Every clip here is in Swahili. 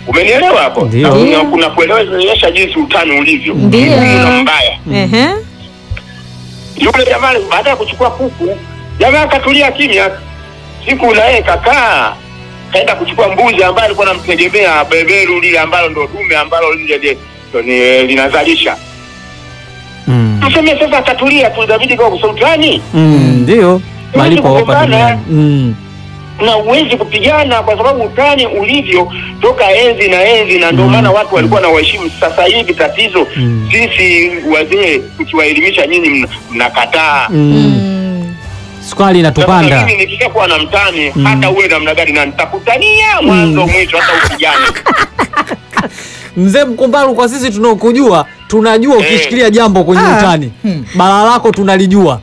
Umenielewa hapo? Ndio. Na kuna- Ndio. kuna kuelewesha jinsi utani ulivyo Ndio. mgumu na mbaya. Ehe. Yule jamaa baada ya kuchukua kuku, jamaa akatulia kimya. Siku na yeye kakaa kaenda kuchukua mbuzi ambaye alikuwa anamtegemea beberu lile ambalo ndo dume ambalo lile lile ndo ni- linazalisha. Mm. Tuseme sasa akatulia tu inabidi kwa sultani Mm, ndio malipo hapa kugombana. duniani. Mm. na uwezi kupigana kwa sababu utani ulivyo toka enzi na enzi, na ndio Mm. maana watu walikuwa na waheshimu. Sasa hivi tatizo Mm. sisi wazee tukiwaelimisha nyinyi mna- mnakataa. Mm. Mm. Sukari Sasa inatupanda. mimi nikishakuwa na mtani Mm. hata uwe namna gani na nitakutania mwanzo mwisho, hata upigane. Mzee Mkumbaru, kwa sisi tunaokujua tunajua Eh. ukishikilia jambo kwenye Ah. utani Hmm. bala lako tunalijua.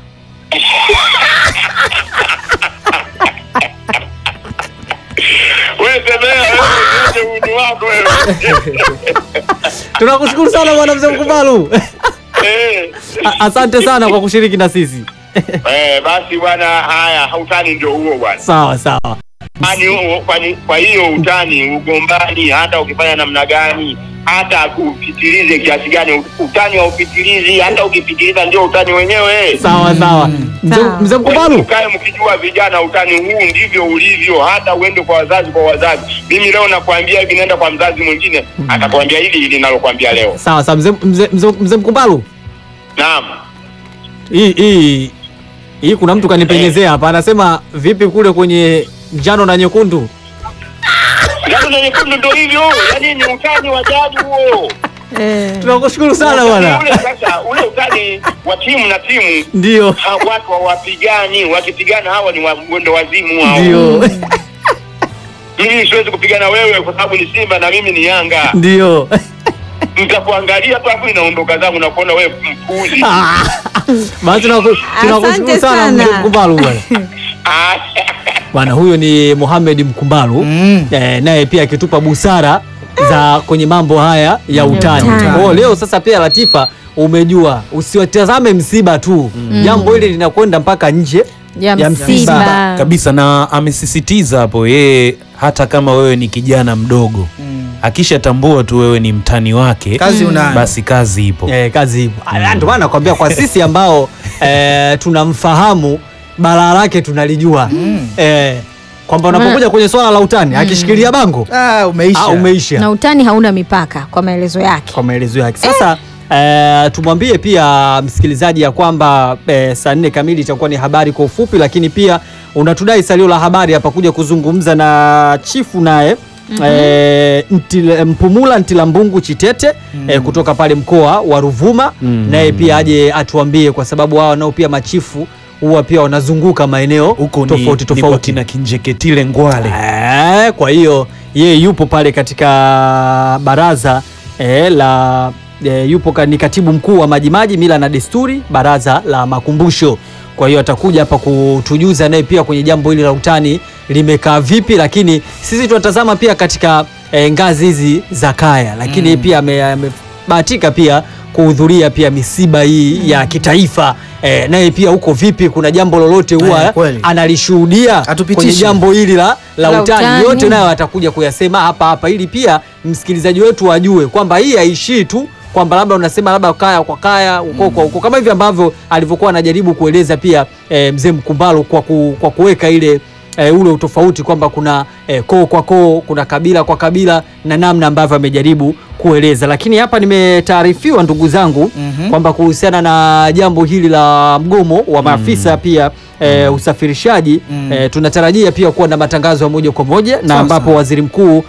Wewe semea wewe ndio uni wako wewe. Tunakushukuru sana bwana Mzee Mkumbaru. Eh. A- Asante sana kwa kushiriki na sisi. Eh, basi bwana, haya utani ndio huo bwana. Sawa sawa. Yaani huo- kwani- kwa hiyo utani ugombani, hata ukifanya namna gani, hata upitilize kiasi gani, utani haupitilizi. Hata ukipitiliza ndio utani wenyewe. Sawa sawa. Mzee Sawa. Mzee Mkumbaru. Mkae mkijua vijana, utani huu ndivyo ulivyo, hata uende kwa wazazi kwa wazazi. Mimi leo nakwambia hivi, naenda kwa mzazi mwingine atakwambia hili hili nalokwambia leo. Sawa sawa. Mzee Mzee Mzee Mzee Mkumbaru. Naam. Hii hii hii kuna mtu kanipenyezea hapa anasema vipi kule kwenye njano na nyekundu? Njano na nyekundu ndio hivyo, yaani ni utani wa jadi huo. Eh. Tunakushukuru sana bwana. Ule sasa, ule utani wa timu na timu Ndio. ha, watu hawapigani, wakipigana hawa ni wa- mwendo wazimu hao. Ndio. Mimi siwezi kupigana wewe kwa sababu ni Simba na mimi ni Yanga. Ndio. Nitakuangalia tu hapo inaondoka zangu na kuona wewe mpuzi. Ah. Basi tunaku- tunakushukuru Asante sana sana. Mzee Mkumbaru bwana. Ah, Bwana huyo ni Mohamed Mkumbaru Mm. eh, naye pia akitupa busara za kwenye mambo haya ya utani. utani. Kwa hiyo leo sasa pia Latifa umejua usiwatazame msiba tu. Jambo hili linakwenda mpaka nje Ya ya msiba. msiba. kabisa na amesisitiza hapo yeye hata kama wewe ni kijana mdogo Mm. akishatambua tu wewe ni mtani wake Kazi unayo. basi kazi ipo Eh, kazi ipo. Ah, Ndio maana nakwambia kwa sisi ambao eh, tunamfahamu balaa lake tunalijua eh, kwamba unapokuja kwenye swala la utani akishikilia bango Ah, umeisha. ah, umeisha Na utani hauna mipaka kwa maelezo yake. kwa maelezo yake. Sasa eh, tumwambie pia msikilizaji ya kwamba eh, saa nne kamili itakuwa ni habari kwa ufupi, lakini pia unatudai salio la habari hapa kuja kuzungumza na chifu naye eh, Ntile- Mpumula Ntilambungu Chitete eh, kutoka pale mkoa wa Ruvuma Mm. naye pia aje atuambie, kwa sababu wao nao pia machifu huwa pia wanazunguka maeneo huko ni, tofauti ni kwa tofauti. kina Kinjeketile Ngwale Eh, kwa hiyo yeye yupo pale katika baraza eh, la eh, yupo ka, ni katibu mkuu wa Majimaji mila na desturi baraza la makumbusho. Kwa hiyo atakuja hapa kutujuza naye pia kwenye jambo hili la utani limekaa vipi, lakini sisi tunatazama pia katika eh, ngazi hizi za kaya, lakini pia ame- amebahatika pia kuhudhuria pia misiba hii ya kitaifa eh, naye pia huko vipi, kuna jambo lolote huwa Eh, kweli. analishuhudia Atupitishe. kwenye jambo hili la, la, La utani. utani. yote nayo atakuja kuyasema hapa hapa, ili pia msikilizaji wetu ajue kwamba hii haishii tu kwamba labda unasema labda kaya kwa kaya uko kwa uko, kama hivi ambavyo alivyokuwa anajaribu kueleza pia eh, mzee Mkumbalo kwa, ku, kwa kuweka ile e, ule utofauti kwamba kuna e, koo kwa koo, kuna kabila kwa kabila na namna ambavyo amejaribu kueleza, lakini hapa nimetaarifiwa ndugu zangu Mhm. kwamba kuhusiana na jambo hili la mgomo wa maafisa pia e, usafirishaji Mm. e, tunatarajia pia kuwa na matangazo ya moja kwa moja na Sawa ambapo sawa. waziri mkuu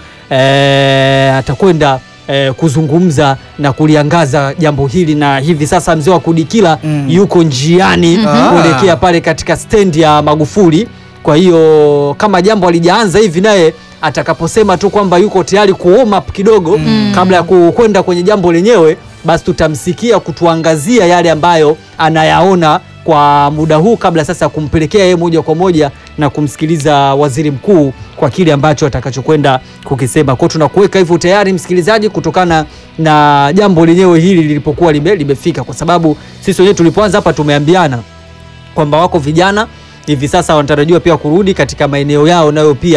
e, atakwenda e, kuzungumza na kuliangaza jambo hili, na hivi sasa mzee wa Kudikila Mm. yuko njiani Mhm. kuelekea pale katika stendi ya Magufuli. Kwa hiyo kama jambo alijaanza hivi, naye atakaposema tu kwamba yuko tayari ku warm up kidogo kabla ya ku- kwenda kwenye jambo lenyewe, basi tutamsikia kutuangazia yale ambayo anayaona kwa muda huu, kabla sasa ya kumpelekea yeye moja kwa moja na kumsikiliza waziri mkuu kwa kile ambacho atakachokwenda kukisema. Kwa hiyo tunakuweka hivyo tayari msikilizaji, kutokana na jambo lenyewe hili lilipokuwa lime, limefika, kwa sababu sisi wenyewe tulipoanza hapa tumeambiana kwamba wako vijana hivi sasa wanatarajiwa pia kurudi katika maeneo yao nayo pia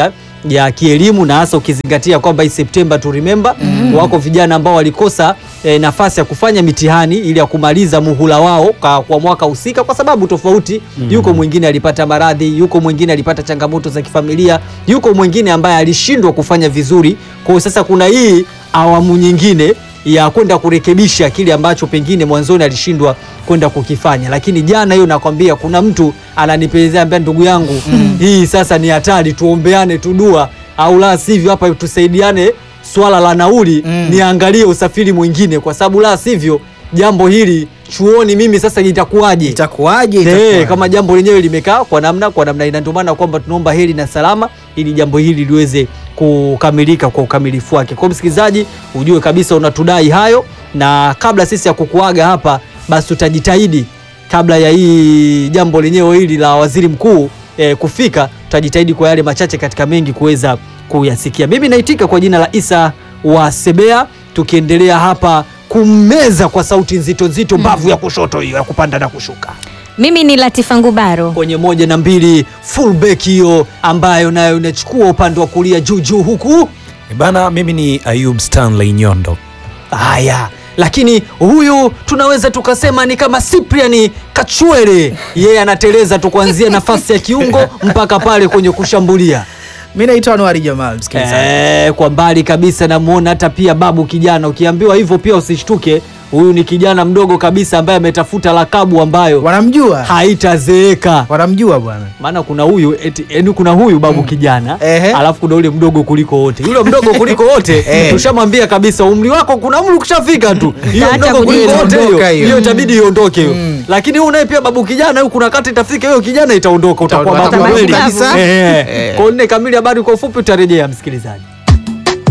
ya kielimu na hasa ukizingatia kwamba hii September to remember wako vijana ambao walikosa eh, nafasi ya kufanya mitihani ili ya kumaliza muhula wao kwa, kwa mwaka husika kwa sababu tofauti. Yuko mwingine alipata maradhi, yuko mwingine alipata changamoto za kifamilia, yuko mwingine ambaye alishindwa kufanya vizuri. Kwa hiyo sasa kuna hii awamu nyingine ya kwenda kurekebisha kile ambacho pengine mwanzoni alishindwa kwenda kukifanya, lakini jana hiyo nakwambia, kuna mtu ananipelezea ambia, ndugu yangu hii sasa ni hatari, tuombeane tudua, au la sivyo hapa tusaidiane swala la nauli, niangalie usafiri mwingine, kwa sababu la sivyo jambo hili chuoni mimi sasa itakuwaje? Itakuwaje? Eh, Itakuwaje? kama jambo lenyewe limekaa kwa namna kwa namna ina, ndio maana kwamba tunaomba heri na salama ili jambo hili liweze kukamilika kwa ukamilifu wake. Kwa msikilizaji, ujue kabisa unatudai hayo, na kabla sisi ya kukuaga hapa, basi tutajitahidi kabla ya hii jambo lenyewe hili la waziri mkuu eh, kufika, tutajitahidi kwa yale machache katika mengi kuweza kuyasikia. Mimi naitika kwa jina la Isa wa Sebea, tukiendelea hapa kummeza kwa sauti nzito nzito mbavu ya kushoto hiyo ya kupanda na kushuka Mimi ni Latifa Ngubaro. kwenye moja na mbili fullback hiyo ambayo nayo inachukua upande wa kulia juu juu huku. E Bana, mimi ni Ayub Stanley Nyondo. Haya, lakini huyu tunaweza tukasema ni kama Cyprian Kachwele, yeye anateleza tu kuanzia nafasi ya kiungo mpaka pale kwenye kushambulia. Mimi naitwa Anwari Jamal, msikilizaji. Eh, kwa mbali kabisa namuona hata pia babu kijana. Ukiambiwa hivyo pia usishtuke, huyu ni kijana mdogo kabisa ambaye ametafuta lakabu ambayo Wanamjua? haitazeeka. Wanamjua bwana. maana kuna huyu eti, yani kuna huyu babu kijana Ehe. alafu kuna ule mdogo kuliko wote. Yule mdogo kuliko wote Eh. tushamwambia kabisa umri wako, kuna umri ukishafika tu hiyo Hata mdogo kuliko kujibu. wote Ondoka hiyo hiyo. hiyo itabidi iondoke hiyo. Mm. Lakini huyu naye pia babu kijana huyu, kuna kati itafika hiyo kijana itaondoka, utakuwa Utaondoka babu babu kweli kabisa. Eh. Eh. Kwa nne kamili, habari kwa ufupi utarejea msikilizaji.